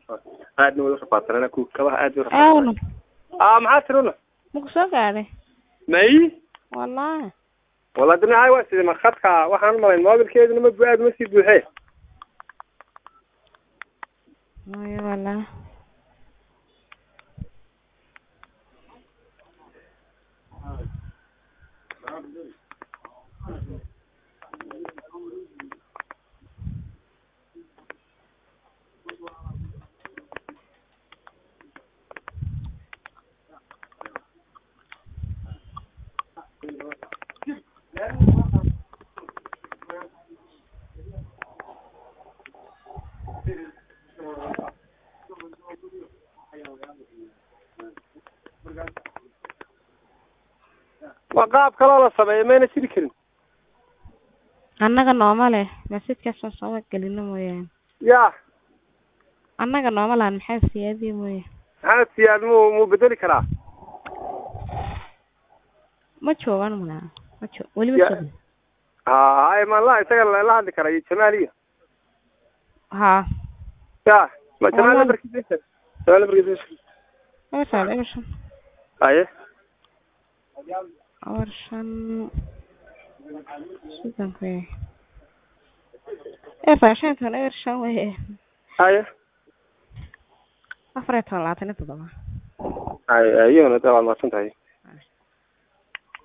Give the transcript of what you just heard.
aadna way urafaadsanana ku kabaha aad bay aawna aa maxaa tiruna maku soo gaadhay may wallahi wala dinahay waa sidii markhadka waxaan umalayn mobilkeeduna ma bu aad ma sii buuxee maya wallahi waa qaab kaloo la sameeyo mayna jiri karin annaga nooma leh masjidkaas aan sooma gelino mooyaane ya annaga nooma lahan maxaa siyaadiye mooye maxamed siyaad muu muu bedeli karaa ma joogaan malaa ma jo weli ma Ya. joogan ha ay maanla isaga la la hadli karaa iyo jamaal iyo ha ya ma jamaal Wallahi. lambarkiisa jamaal lambarkiisa eber shan eber shan aye eber shan sidan ku yahay eber shan iyo toban eber shan weye aye afar iyo toban labaatan iyo toddoba ay ayona da waad mahadsan tahay